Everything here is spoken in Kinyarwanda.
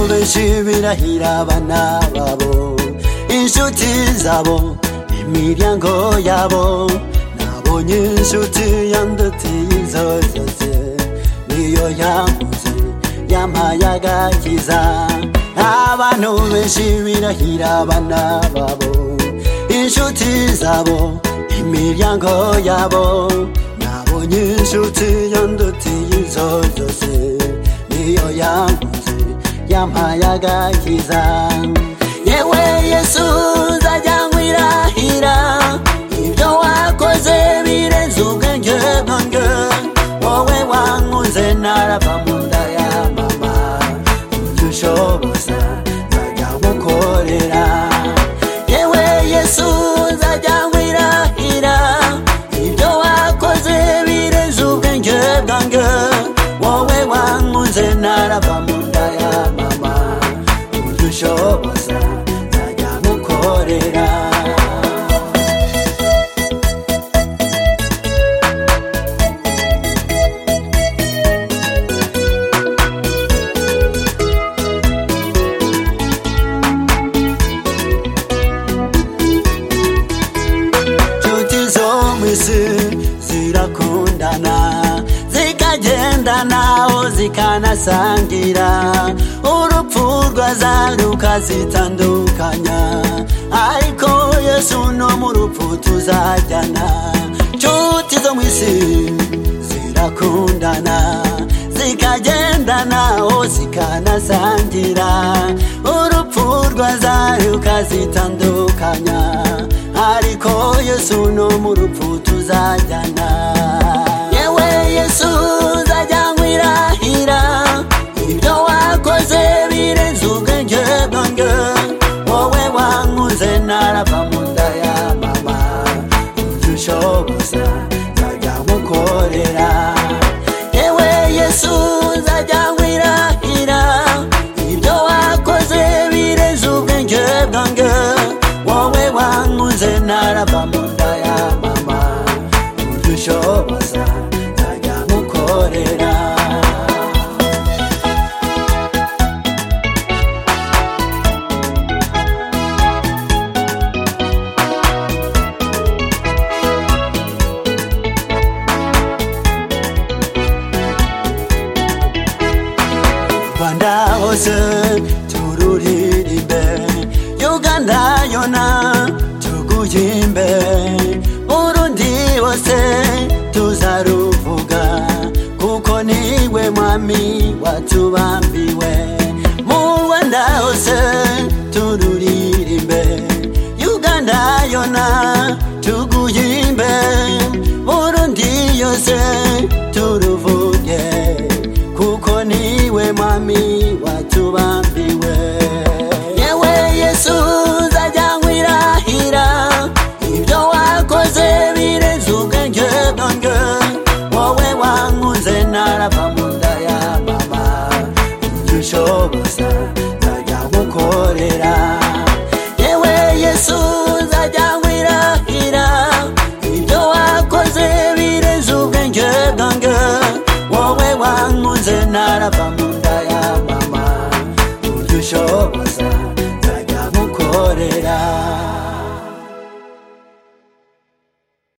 bishimira abana babo inshuti zabo imiryango yabo nabonye inshuti yandutiye izo zose niyo yavuze yampaye agakiza abantu benshi birahira abana babo inshuti zabo imiryango yabo nabonye inshuti yandutiye izo zose niyo yavuze yampaye agakiza yewe yesu nzajyanywa irahira ibyo wakoze birenze ubwenge bwanjye wowe wankunze narava mu nda ya mama ibyo ushoboza nzajya gukorera yewe yesu nzajyanywa irahira ibyo wakoze birenze ubwenge bwanjye wowe wankunze narava mu nda ya mama ibyo ushoboza nzajya gukorera inshuti zo mu isi zirakundana zikagendana aho zikanasangira urupfu rwaza rukazitandukanya ariko yesu no mu rupfu tuzajyana inshuti zo mu isi zirakundana zikagendana aho zikanasangira urupfu rwaza rukazitandukanya ariko yesu no mu rupfu tuzajyana yewe yesu uzajyanywa irahira ibyo wakoze birenze ubwenge bwanjye wowe wankuze narava mu nda ya mama ibyo ushoboza nzajya nkukorera yewe yesu nzajya nkwirahira ibyo wakoze birenze ubwenge bwanjye wowe wankuze narava mu nda ya mama ibyo ushoboza nzajya nkukorera rwanda hose tururirimbe uganda yona tuguyimbe burundi hose tuzaruvuga kuko niwe mwami watubambiwe mu rwanda hose tururirimbe uganda yona tuguyimbe burundi yose turuvuge kuko niwe mwami watubambiwe yewe yesu nzajyanywa irahira ibyo wakoze birenze ubwenge bwanjye wowe wankunze narava mu nda ya mama ibyo ushoboza nzajya gukorera yewe yesu nzajyanywa irahira ibyo wakoze birenze ubwenge bwanjye wowe wankunze narava mu nda ya mama ibyo ushoboza